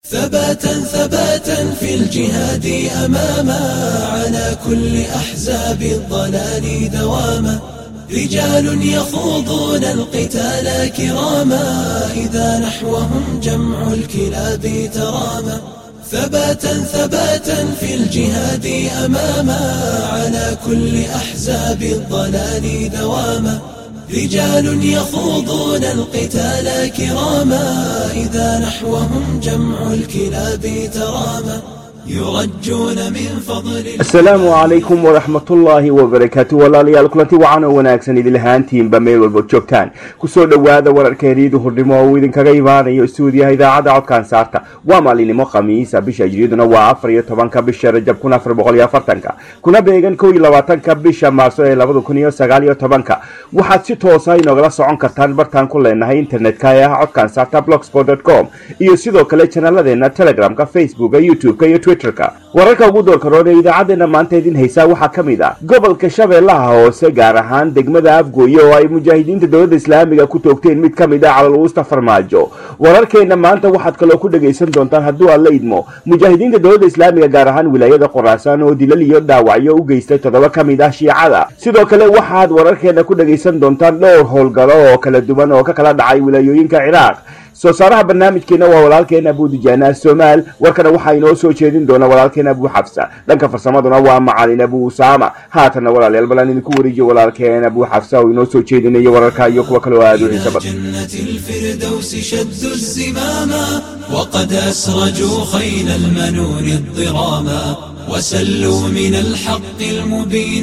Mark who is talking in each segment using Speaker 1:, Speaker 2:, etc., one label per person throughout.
Speaker 1: ثباتا ثباتا في الجهاد أماما على كل أحزاب الضلال دواما رجال يخوضون القتال كراما إذا نحوهم جمع الكلاب تراما ثباتا ثباتا في الجهاد أماما على كل أحزاب الضلال دواما رجال يخوضون القتال كراما إذا نحوهم جمع الكلاب تراما يرجون من فضل
Speaker 2: asalaamu calaykum waraxmatullaahi wabarakaatu walaalayaal kulanti wacan oo wanaagsan idin lahaantiinba meel walba joogtaan kusoo dhowaada wararkeeniida hurdhimo oo uu idinkaga imaanayo stuudiyaha idaacadda codkaan saarta waa maalinimo khamiisa bisha hijriyaduna waa afar iyo tobanka bisha rajab kun afar boqol iyo afartanka kuna beegan kow iyo labaatanka bisha maarso ee labada kun iyo sagaal iyo tobanka waxaad si toosa inogala socon kartaan bartaan ku leenahay internetka ee ah codkaan saarta blogsport com iyo sidoo kale janaladeena telegramka facebooka youtube-ka iyo twitterka wararka ugu doorka roon ee idaacadeena maanta idin haysaa waxaa ka mid ah gobolka shabeellaha hoose gaar ahaan degmada afgooye oo ay mujaahidiinta dowladda islaamiga ku toogteen mid ka mid ah calal-uusta farmaajo wararkeena maanta waxaad kaloo ku dhagaysan doontaan hadduu aad la idmo mujaahidiinta dowladda islaamiga gaar ahaan wilaayada qoraasaan oo dilal iyo dhaawacyo u geystay toddoba ka mid ah shiicada sidoo kale waxaad wararkeena ku dhagaysan doontaan dhowr howlgalo oo kala duwan oo ka kala dhacay wilaayooyinka ciraaq soo saaraha barnaamijkeena waa walaalkeena abu dijaana somaal warkana waxaa inoo soo jeedin doona walaalkeena abu xabsa dhanka farsamaduna waa macalin abu usaama haatanna walaalayaal balaan idinku wareejiyo walaalkeena abu xabsa oo inoo soo jeedinayo wararka iyo kuwa kale oo aada u xiisa badan
Speaker 1: جنة الفردوس شدوا الزماما وقد أسرجوا خيل المنون الضراما وسلوا من الحق المبين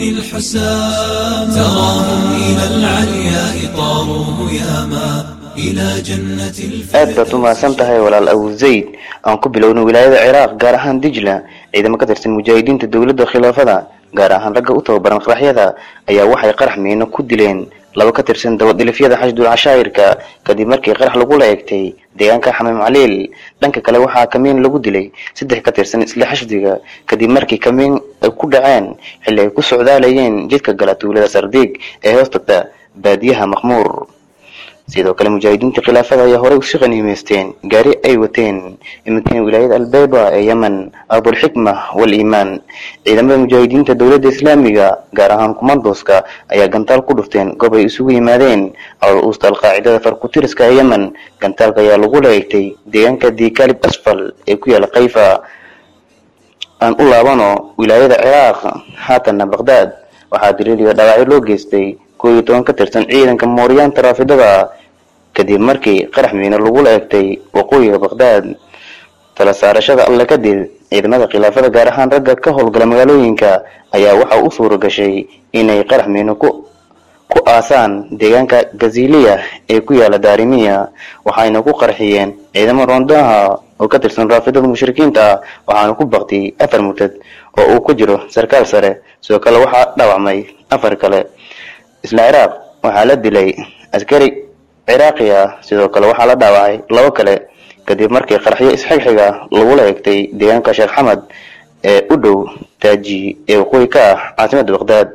Speaker 1: الحسام تراهم إلى العلياء طاروا هياما إلى جنة
Speaker 3: aad baad u mahadsan tahay walaal abu zayd aan ku bilowna wilaayada ciraaq gaar ahaan dijla ciidamo ka tirsan mujaahidiinta dowladda khilaafada gaar ahaan ragga u tababaran qaraxyada ayaa waxay qarax miino ku dileen laba ka tirsan dabadhilifyada xashdul cashaa'irka kadib markii qarax lagula eegtay deegaanka xamiim caliil dhanka kale waxaa kamiin lagu dilay saddex ka tirsan isla xashdiga kadib markii kamiin ay ku dhaceen xilli ay ku socdaalayeen jidka gala tuulada sardiig ee hoostagta baadiyaha maqmuur sidoo kale mujaahidiinta khilaafada ayaa horey usi qaniimeysteen gaari ay wateen iminkana wilaayada albeyba ee yemen abulxikma wal iimaan ciidamada mujaahidiinta dowladda islaamiga gaar ahaan kumandoska ayaa gantaal ku dhufteen goob ay isugu yimaadeen awal uusta alqaacidada farkutiriska ee yemen gantaalka ayaa lagula eegtay deegaanka dikalib asfal ee ku yaala kayfa aan u laabano wilaayada ciraaq haatanna baqdaad waxaa daliiliyo dhaawacyo loo geystay koo iyo toban ka tirsan ciidanka mooryaanta raafidada kadib markii qarax miino lagula eegtay waqooyiga baqdaad tala saarashada alle kadib ciidamada khilaafada gaar ahaan ragga ka howlgala magaalooyinka ayaa waxa u suura gashay inay qarax miino ku ku aasaan deegaanka gaziliya ee ku yaala daarimiya waxayna ku qarxiyeen ciidamo roondaha oo ka tirsan raafidada mushrikiinta ah waxaana ku baktiyey afar murtad oo uu ku jiro sarkaal sare sidoo kale waxaa dhaawacmay afar kale isla ciraaq waxaa la dilay askari ciraaqi ah sidoo kale waxaa la dhaawacay labo kale kadib markii qaraxyo isxigxiga lagula eegtay deegaanka sheekh xamed ee u dhow taaji ee waqooyi ka ah caasimadda baqdaad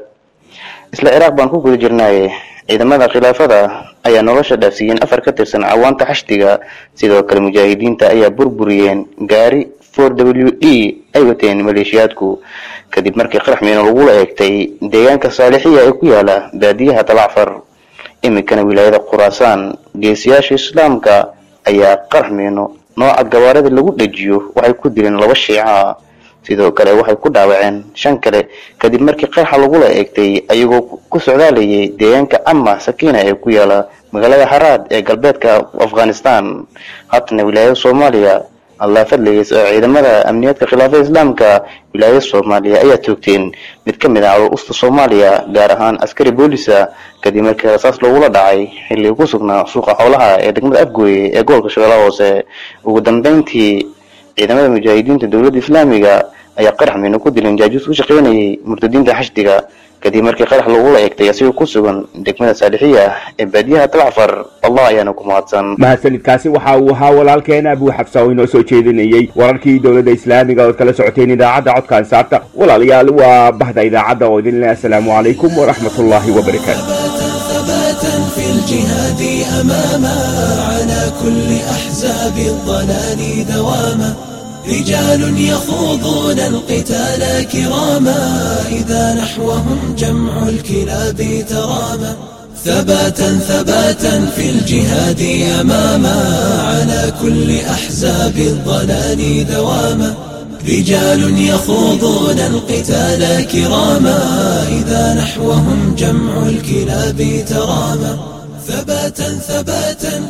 Speaker 3: isla ciraaq baan ku guda jirnaaye ciidamada khilaafada ayaa nolosha dhaafsiiyeen afar ka tirsan cawaanta xashdiga sidoo kale mujaahidiinta ayaa burburiyeen gaari for w d ay wateen maleeshiyaadku kadib markii qarax miino lagula eegtay deegaanka saalixiya ee ku yaala baadiyaha dalacfar iminkana wilaayada khuraasaan geesiyaasha islaamka ayaa qarax miino nooca gawaarida lagu dhejiyo waxay ku dileen laba shiica sidoo kale waxay ku dhaawaceen shan kale kadib markii qaraxa lagula eegtay ayagoo ku socdaalayay deegaanka ama sakiina ee ku yaala magaalada haraad ee galbeedka afghanistan haatana wilaayada soomaaliya allah fadligiis oo ciidamada amniyaadka khilaafada islaamka wilaayada soomaaliya ayaa toogteen mid ka mid ah calol usta soomaaliya gaar ahaan askari boolisa kadib markii rasaas loogula dhacay xilli ku sugnaa suuqa xoolaha ee degmada afgooye ee gobolka shabeellaha hoose ugu dambeyntii ciidamada mujaahidiinta dowladda islaamiga ayaa qarax miino ku dileen jaajuus u shaqaynayay murtadiinta xashdiga kadib markii qarax lagula eegtay asigoo ku sugan degmada saalixiya ee baadiyaha dalacfar allah ayaana ku mahadsan
Speaker 2: mahadsanidkaasi waxa uu ahaa walaalkeena abu xabsa oo inoo soo jeedinayey wararkii dowladda islaamiga ood kala socoteen idaacadda codkaan saarta walaalayaal waa bahda idaacadda oo idin leh assalaamu calaykum waraxmatullaahi wabarakaatu
Speaker 1: ثباتا ثباتا في الجهاد أماما على كل أحزاب الضلال دواما رجال يخوضون القتال كراما إذا نحوهم جمع الكلاب تراما ثباتا ثباتا في الجهاد أماما على كل أحزاب الضلال دواما رجال يخوضون القتال كراما إذا نحوهم جمع الكلاب تراما ثباتا ثباتا